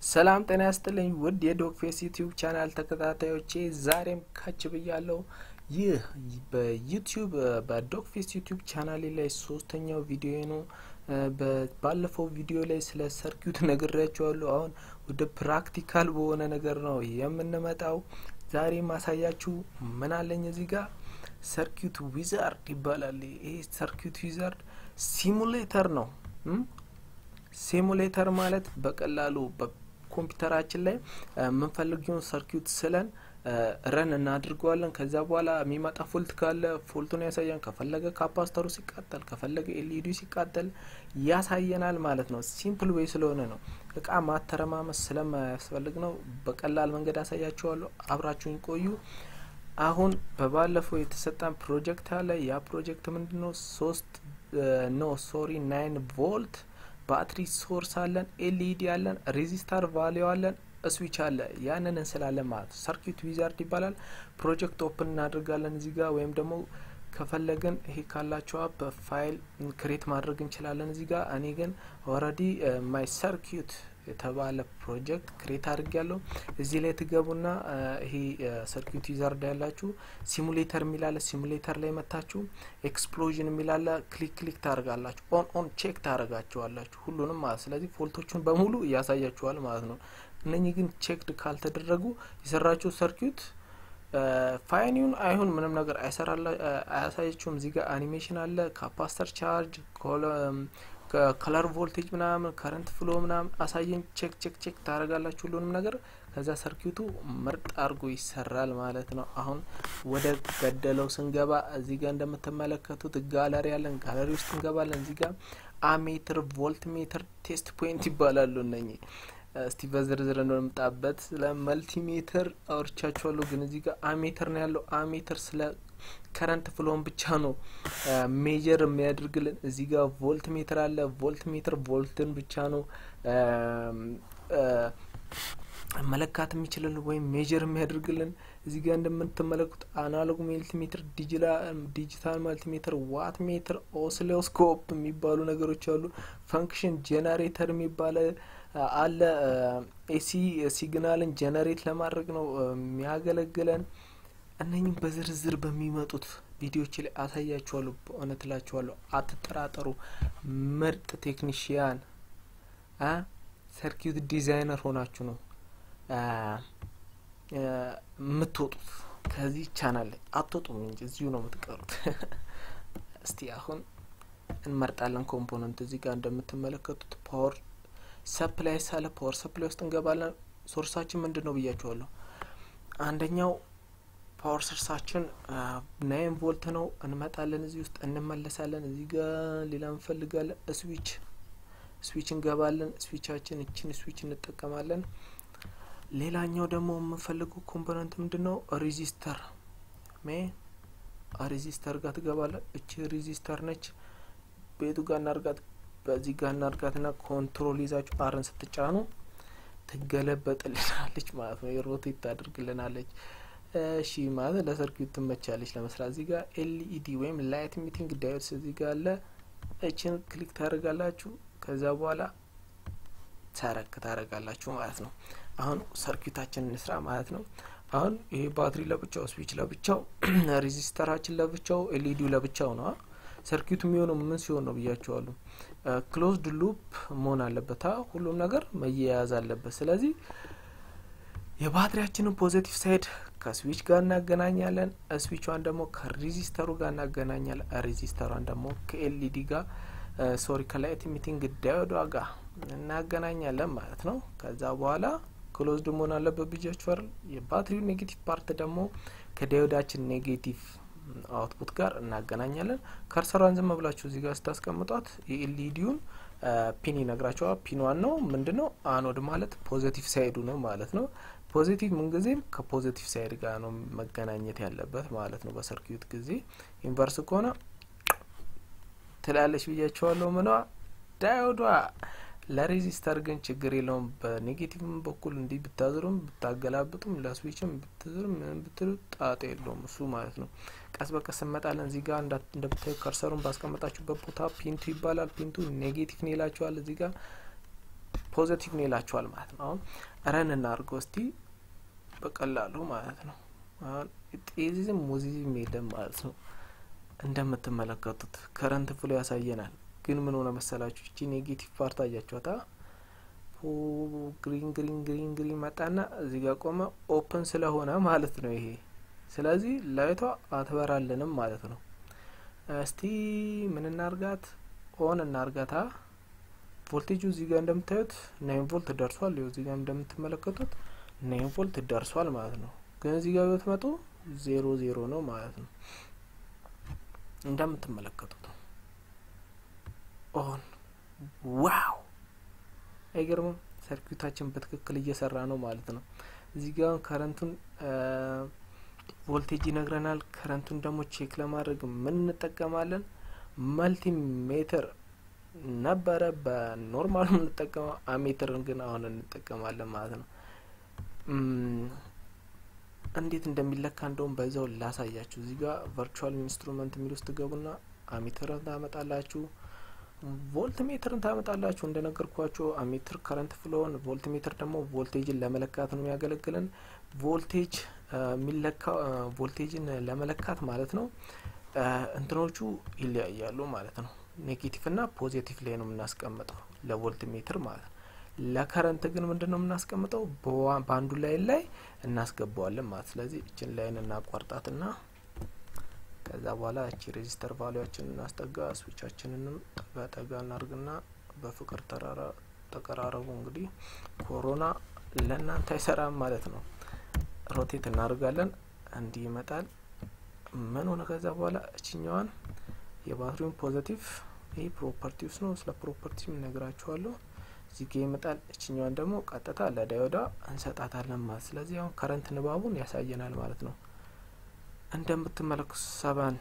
ሰላም ጤና ያስጥልኝ ውድ የዶግ ፌስ ዩቲዩብ ቻናል ተከታታዮቼ ዛሬም ካች ብያለሁ። ይህ በዩቲዩብ በዶግ ፌስ ዩቲዩብ ቻናሌ ላይ ሶስተኛው ቪዲዮ ነው። ባለፈው ቪዲዮ ላይ ስለ ሰርኪዩት ነግሬያቸዋለሁ። አሁን ወደ ፕራክቲካል በሆነ ነገር ነው የምንመጣው። ዛሬ ማሳያችሁ ምን አለኝ እዚህ ጋር ሰርኪዩት ዊዛርድ ይባላል። ይሄ ሰርኪዩት ዊዛርድ ሲሙሌተር ነው። ሲሙሌተር ማለት በቀላሉ በኮምፒውተራችን ላይ የምንፈልጊውን ሰርኪዩት ስለን ረን እናድርገዋለን። ከዛ በኋላ የሚመጣ ፎልት ካለ ፎልቱን ያሳያን። ከፈለገ ካፓስተሩ ሲቃጠል፣ ከፈለገ ኤልኢዲ ሲቃጠል ያሳየናል ማለት ነው። ሲምፕል ዌይ ስለሆነ ነው። እቃ ማተረማመስ ስለማያስፈልግ ነው። በቀላል መንገድ ያሳያችኋለሁ። አብራችሁኝ ቆዩ። አሁን በባለፈው የተሰጠን ፕሮጀክት አለ። ያ ፕሮጀክት ምንድን ነው? ሶስት ኖ ሶሪ ናይን ቮልት ባትሪ ሶርስ አለን፣ ኤልኢዲ አለን፣ ሬዚስታር ቫሊዩ አለን፣ ስዊች አለ። ያንን እንስላለን ማለት ነው። ሰርኪዩት ዊዛርድ ይባላል። ፕሮጀክት ኦፕን እናደርጋለን እዚህ ጋር ወይም ደግሞ ከፈለግን ይሄ ካላችሁ አፕ ፋይል ክሬት ማድረግ እንችላለን እዚህ ጋር። እኔ ግን ኦልሬዲ ማይ ሰርኪዩት የተባለ ፕሮጀክት ክሬት አድርግ ያለው እዚህ ላይ ትገቡና ይሄ ሰርኪዩት ዊዛርድ ያላችሁ ሲሙሌተር የሚላለ ሲሙሌተር ላይ መታችሁ ኤክስፕሎዥን የሚላለ ክሊክ ክሊክ ታደርጋላችሁ። ኦን ኦን ቼክ ታደርጋችኋላችሁ ሁሉንም ማለት ስለዚህ ፎልቶቹን በሙሉ እያሳያችኋል ማለት ነው። እነኚህ ግን ቼክድ ካልተደረጉ የሰራችሁ ሰርኪዩት ፋይኒውን አይሁን ምንም ነገር አያሳያችሁም። እዚህ ጋር አኒሜሽን አለ፣ ካፓስተር ቻርጅ፣ ከለር ቮልቴጅ ምናምን ከረንት ፍሎ ምናምን አሳየን። ቼክ ቼክ ቼክ ታደርጋላችሁ ሁሉንም ነገር። ከዛ ሰርኪዩቱ ምርጥ አድርጎ ይሰራል ማለት ነው። አሁን ወደ ገደለው ስንገባ እዚህ ጋር እንደምትመለከቱት ጋለሪ ያለን፣ ጋለሪ ውስጥ እንገባለን። እዚህ ጋር አሜትር፣ ቮልት ሜትር፣ ቴስት ፖይንት ይባላሉ እነኚህ እስቲ በዝርዝር እንደምጣበት ስለ መልቲሜትር አውርቻችኋለሁ፣ ግን እዚህ ጋር አሜትር ነው ያለው። አሜትር ስለ ከረንት ፍሎን ብቻ ነው ሜጀር የሚያደርግልን። እዚህ ጋር ቮልት ሜትር አለ። ቮልት ሜትር ቮልትን ብቻ ነው መለካት የሚችልን ወይም ሜጀር የሚያደርግልን። እዚህ ጋር እንደምትመለከቱት አናሎግ መልቲሜትር፣ ዲጂታል መልቲሜትር፣ ዋት ሜትር፣ ኦሲሎስኮፕ የሚባሉ ነገሮች አሉ። ፈንክሽን ጄኔሬተር የሚባለ አለ። ኤሲ ሲግናልን ጀነሬት ለማድረግ ነው የሚያገለግለን። እነኝም በዝርዝር በሚመጡት ቪዲዮች ላይ አሳያችኋለሁ። በእውነት እላችኋለሁ፣ አትጠራጠሩ። ምርጥ ቴክኒሽያን ሰርኪዩት ዲዛይነር ሆናችሁ ነው የምትወጡት ከዚህ ቻናል ላይ አትወጡም እንጂ እዚሁ ነው የምትቀሩት። እስቲ አሁን እንመርጣለን ኮምፖነንት። እዚህ ጋር እንደምትመለከቱት ፓወር ሰፕላይ ሳለ ፓወር ሰፕላይ ውስጥ እንገባለን። ሶርሳችን ምንድን ነው ብያችኋለሁ። አንደኛው ፓወር ሶርሳችን ናይን ቮልት ነው። እንመጣለን፣ እዚህ ውስጥ እንመለሳለን። እዚህ ጋር ሌላ እንፈልጋለን። ስዊች ስዊች እንገባለን። ስዊቻችን እችን ስዊች እንጠቀማለን። ሌላኛው ደግሞ የምንፈልገው ኮምፖነንት ምንድን ነው? ሬዚስተር ሜ ሬዚስተር ጋር ትገባለን። እቺ ሬዚስተር ነች። ቤቱ ጋር እናርጋት በዚህ ጋር እናርጋትና ኮንትሮል ይዛችሁ አርን ስትጫኑ ትገለበጥልናለች ማለት ነው። የሮቴት ታደርግልናለች። እሺ ማለት ለሰርኪዩት ትመቻለች ለመስራት። እዚህ ጋር ኤልኢዲ ወይም ላይት ሚቲንግ ዳዮድስ እዚህ ጋር አለ። እችን ክሊክ ታደርጋላችሁ። ከዛ በኋላ ሰረክ ታደርጋላችሁ ማለት ነው። አሁን ሰርኪዩታችን እንስራ ማለት ነው። አሁን ይሄ ባትሪ ለብቻው፣ ስዊች ለብቻው፣ ሬዚስተራችን ለብቻው፣ ኤልኢዲው ለብቻው ነው። ሰርኪዩት የሚሆነው ምን ሲሆን ነው ብያቸዋለሁ። ክሎዝድ ሉፕ መሆን አለበት። ሁሉም ነገር መያያዝ አለበት። ስለዚህ የባትሪያችንን ፖዘቲቭ ሳይድ ከስዊች ጋር እናገናኛለን። ስዊቿን ደግሞ ከሬዚስተሩ ጋር እናገናኛለን። ሬዚስተሯን ደግሞ ከኤልኢዲ ጋር ሶሪ ከላይት ሚቲንግ ዳዮዷ ጋር እናገናኛለን ማለት ነው። ከዛ በኋላ ክሎዝድ መሆን አለበት ብያችኋል። የባትሪው ኔጌቲቭ ፓርት ደግሞ ከዳዮዳችን ኔጌቲቭ አውትፑት ጋር እናገናኛለን። ከርሰሯን ዝም ብላችሁ እዚህ ጋር ስታስቀምጧት የኤልኢዲውን ፒን ይነግራቸዋል። ፒን ዋናው ምንድን ነው? አኖድ ማለት ፖዘቲቭ ሳይዱ ነው ማለት ነው። ፖዚቲቭ ምንጊዜም ከፖዚቲቭ ሳይድ ጋር ነው መገናኘት ያለበት ማለት ነው። በሰርኪዩት ጊዜ ኢንቨርስ ከሆነ ትላለች ብያቸዋለሁ። ምኗ ዳዮዷ ለሬዚስተር ግን ችግር የለውም። በኔጌቲቭም በኩል እንዲህ ብታዝሩም ብታገላብጡም ለስዊችም ብትዝሩም ምንም ብትሉ ጣጣ የለውም እሱ ማለት ነው። ቀስ በቀስ እንመጣለን። እዚህ ጋር እንደምታዩ ከርሰሩን ባስቀመጣችሁበት ቦታ ፒንቱ ይባላል። ፒንቱ ኔጌቲቭ ነው ይላችኋል። እዚህ ጋር ፖዘቲቭ ነው ይላችኋል ማለት ነው። አሁን ረን እናድርገው እስቲ በቀላሉ ማለት ነው። አሁን ጤዚዝም ሙዚዝም የለም ማለት ነው። እንደምትመለከቱት ከረንት ፍሎ ያሳየናል። ግን ምን ሆነ መሰላችሁ? እቺ ኔጌቲቭ ፓርት አያችኋታ? ግሪን ግሪን ግሪን ግሪን መጣና እዚህ ጋር ቆመ። ኦፕን ስለሆነ ማለት ነው ይሄ። ስለዚህ ላይቷ አትበራልንም ማለት ነው። እስቲ ምን እናርጋት? ኦን እናርጋታ። ቮልቴጁ እዚህ ጋር እንደምታዩት ናይን ቮልት ደርሷል። ይኸው እዚህ ጋር እንደምትመለከቱት ናይን ቮልት ደርሷል ማለት ነው። ግን እዚህ ጋር ብትመጡ ዜሮ ዜሮ ነው ማለት ነው። እንደምትመለከቱት ነው። ኦን ዋው! አይገርምም? ሰርኪዩታችን በትክክል እየሰራ ነው ማለት ነው። እዚህ ጋር ከረንቱን ቮልቴጅ ይነግረናል። ከረንቱን ደግሞ ቼክ ለማድረግ ምን እንጠቀማለን? መልቲሜትር ነበረ በኖርማሉ የምንጠቀመው አሜትርን ግን አሁን እንጠቀማለን ማለት ነው። እንዴት እንደሚለካ እንደውም በዛው ላሳያችሁ። እዚህ ጋር ቨርቹዋል ኢንስትሩመንት የሚል ውስጥ ገቡና አሜትርን ታመጣላችሁ፣ ቮልት ሜትርን ታመጣላችሁ። እንደነገርኳችሁ አሜትር ከረንት ፍሎን፣ ቮልት ሜትር ደግሞ ቮልቴጅን ለመለካት ነው የሚያገለግለን። ቮልቴጅ የሚለካ ቮልቴጅን ለመለካት ማለት ነው እንትኖቹ ይለያያሉ ማለት ነው። ኔጌቲቭ እና ፖዚቲቭ ላይ ነው የምናስቀምጠው ለቮልት ሜትር ማለት ነው። ለከረንት ግን ምንድን ነው የምናስቀምጠው? በአንዱ ላይን ላይ እናስገባዋለን ማለት ስለዚህ እችን ላይን እናቋርጣትና ከዛ በኋላ እቺ ሬዚስተር ቫሊያችንን እናስጠጋ፣ ስዊቻችንንም ጠጋ ጠጋ እናርግና በፍቅር ተራራ ተቀራረቡ። እንግዲህ ኮሮና ለእናንተ አይሰራም ማለት ነው። ሮቴት እናደርጋለን፣ እንዲህ ይመጣል። ምን ሆነ? ከዛ በኋላ እችኛዋን የባትሪውን ፖዘቲቭ ይህ ፕሮፐርቲውስ ነው። ስለ ፕሮፐርቲው እነግራችኋለሁ። እዚህ ጋ ይመጣል። እችኛዋን ደግሞ ቀጥታ ለዳዮዳ እንሰጣታለን ማለት ስለዚህ አሁን ከረንት ንባቡን ያሳየናል ማለት ነው። እንደምትመለከቱ ሰባን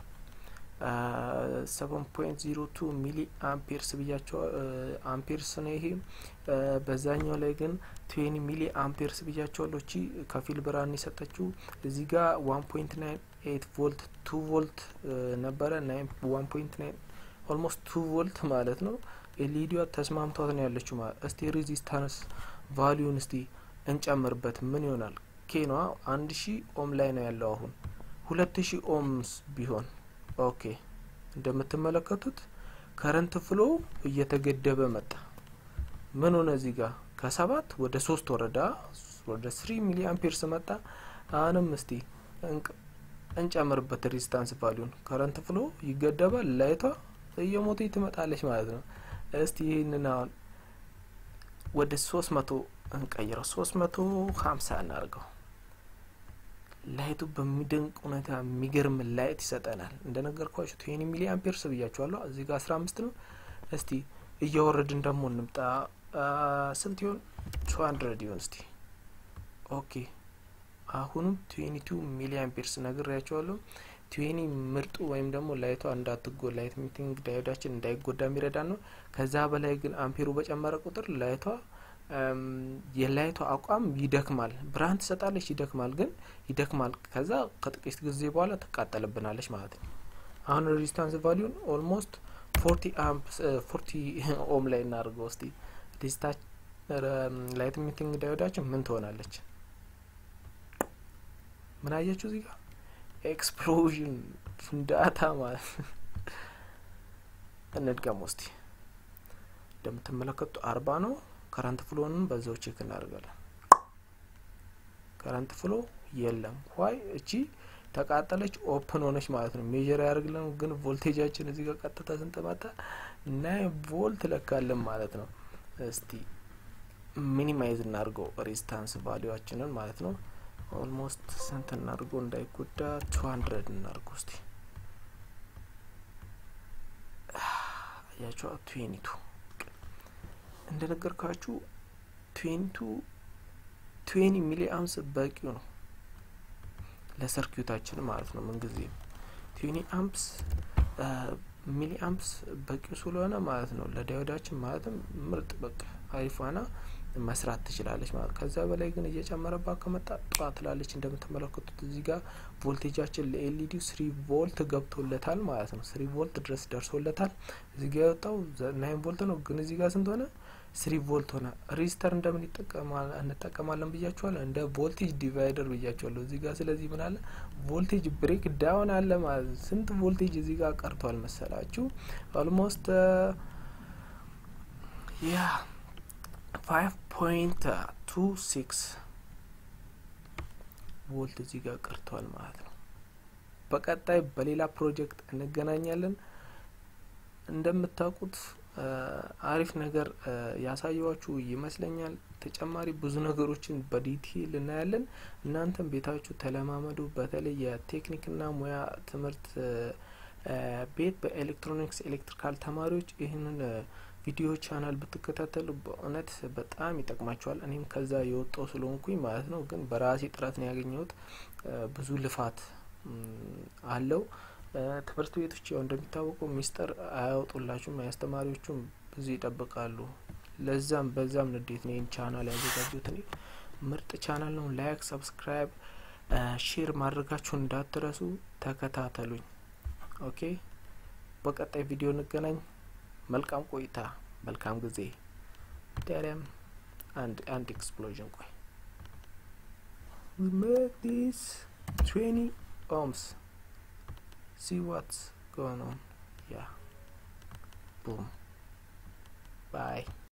ሰቨን ፖይንት ዜሮ ቱ ሚሊ አምፔርስ ብያቸው አምፔርስ ነው ይሄ። በዛኛው ላይ ግን ትዌኒ ሚሊ አምፔርስ ብያቸዋለሁ። እቺ ከፊል ብርሃን የሰጠችው እዚህ ጋር ዋን ፖይንት ናይን ኤት ቮልት ቱ ቮልት ነበረ ናይን ዋን ፖይንት ናይን ኦልሞስት ቱ ቮልት ማለት ነው። ኤልኢዲዋ ተስማምቷት ነው ያለችው ማለት እስቲ ሬዚስታንስ ቫሊዩን እስቲ እንጨምርበት ምን ይሆናል? ኬኗ አንድ ሺ ኦም ላይ ነው ያለው አሁን ሁለት ሺ ኦምስ ቢሆን ኦኬ እንደምትመለከቱት ከረንት ፍሎ እየተገደበ መጣ። ምን ሆነ? እዚህ ጋር ከሰባት ወደ ሶስት ወረዳ ወደ ስሪ ሚሊ አምፔርስ መጣ። አሁንም እስቲ እንጨምርበት ሬዚስታንስ ቫሊዩን። ከረንት ፍሎ ይገደባል፣ ላይቷ እየሞተ ትመጣለች ማለት ነው። እስቲ ይህንን አሁን ወደ ሶስት መቶ እንቀይረው፣ ሶስት መቶ ሀምሳ እናርገው። ላይቱ በሚደንቅ ሁኔታ የሚገርም ላይት ይሰጠናል። እንደነገርኳችሁ ትዌኒ ሚሊ አምፔርስ ብያችኋለሁ። እዚህ ጋር አስራ አምስት ነው። እስቲ እያወረድን ደግሞ እንምጣ። ስንት ይሆን? ቱ ሀንድረድ ይሆን እስቲ። ኦኬ አሁንም ትዌኒ ቱ ሚሊ አምፔርስ ነግሬያችኋለሁ። ትዌኒ ምርጡ ወይም ደግሞ ላይቷ እንዳትጎ ላይት ሚቲንግ ዳዮዳችን እንዳይጎዳ የሚረዳን ነው። ከዛ በላይ ግን አምፔሩ በጨመረ ቁጥር ላይቷ የላይቷ አቋም ይደክማል። ብርሃን ትሰጣለች፣ ይደክማል ግን ይደክማል። ከዛ ከጥቂት ጊዜ በኋላ ትቃጠልብናለች ማለት ነው። አሁን ሬዚስታንስ ቫሊዩን ኦልሞስት ፎርቲ አምፕስ ፎርቲ ኦም ላይ እናድርገው እስቲ። ሬዚስታ ላይት ሚቲንግ ዳዮዳችን ምን ትሆናለች? ምን አያችሁ እዚህ ጋር ኤክስፕሎዥን ፍንዳታ ማለት እንድገም ውስቲ እንደምትመለከቱ አርባ ነው። ከረንት ፍሎንም በዛው ቼክ እናደርጋለን። ከረንት ፍሎ የለም። ዋይ እቺ ተቃጠለች፣ ኦፕን ሆነች ማለት ነው። ሜጀር ያደርግልን ግን ቮልቴጃችን እዚህ ጋር ቀጥታ ስንጥመጣ ናይን ቮልት ለካለን ማለት ነው። እስቲ ሚኒማይዝ እናድርገው ሬዚስታንስ ቫሊዋችንን ማለት ነው። ኦልሞስት ስንት እናድርገው እንዳይጎዳ ቱ ሀንድረድ እናድርገው እስቲ አያቸዋ ትዌኒቱ እንደነገርኳችሁ ትዌኒቱ ትዌኒ ሚሊ አምስ በቂው ነው ለሰርኪዩታችን ማለት ነው። ምንጊዜ ትዌኒ አምፕስ ሚሊ አምፕስ በቂው ስለሆነ ማለት ነው ለዳዮዳችን ማለትም ምርጥ በቃ አሪፏና መስራት ትችላለች ማለት ከዛ በላይ ግን እየጨመረባት ከመጣ ጠዋ ትላለች። እንደምትመለከቱት እዚህ ጋር ቮልቴጃችን ለኤልኢዲው ስሪ ቮልት ገብቶለታል ማለት ነው። ስሪ ቮልት ድረስ ደርሶለታል። እዚህ ጋር የወጣው ናይን ቮልት ነው፣ ግን እዚህ ጋር ስንት ሆነ? ስሪ ቮልት ሆነ። ሬዚስተር እንደምን እንጠቀማለን ብያችኋለሁ። እንደ ቮልቴጅ ዲቫይደር ብያችኋለሁ እዚህ ጋር። ስለዚህ ምን አለ ቮልቴጅ ብሬክ ዳውን አለ ማለት ስንት ቮልቴጅ እዚህ ጋር ቀርቷል መሰላችሁ? ኦልሞስት ያ ፋይቭ ፖይንት ቱ ሲክስ ቮልት እዚህ ጋር ቀርቷል ማለት ነው። በቀጣይ በሌላ ፕሮጀክት እንገናኛለን። እንደምታውቁት አሪፍ ነገር ያሳየዋችሁ ይመስለኛል። ተጨማሪ ብዙ ነገሮችን በዲቴይል እናያለን። እናንተም ቤታችሁ ተለማመዱ። በተለይ የቴክኒክና ሙያ ትምህርት ቤት በኤሌክትሮኒክስ ኤሌክትሪካል ተማሪዎች ይህንን ቪዲዮ ቻናል ብትከታተሉ በእውነት በጣም ይጠቅማቸዋል። እኔም ከዛ የወጣው ስለሆንኩኝ ማለት ነው። ግን በራሴ ጥረት ነው ያገኘሁት። ብዙ ልፋት አለው። ትምህርት ቤቶች ያው እንደሚታወቀው ሚስጥር አያወጡላችሁም። አስተማሪዎቹም ብዙ ይጠብቃሉ። ለዛም በዛም ንዴት ነው ይህን ቻናል ያዘጋጁት። እኔ ምርጥ ቻናል ነው። ላይክ፣ ሰብስክራይብ፣ ሼር ማድረጋችሁን እንዳትረሱ። ተከታተሉኝ። ኦኬ፣ በቀጣይ ቪዲዮ እንገናኝ። መልካም ቆይታ፣ መልካም ጊዜ። ዳሪያም አንድ አንድ ኤክስፕሎዥን ቆይ we make this 20 ohms see what's going on yeah boom bye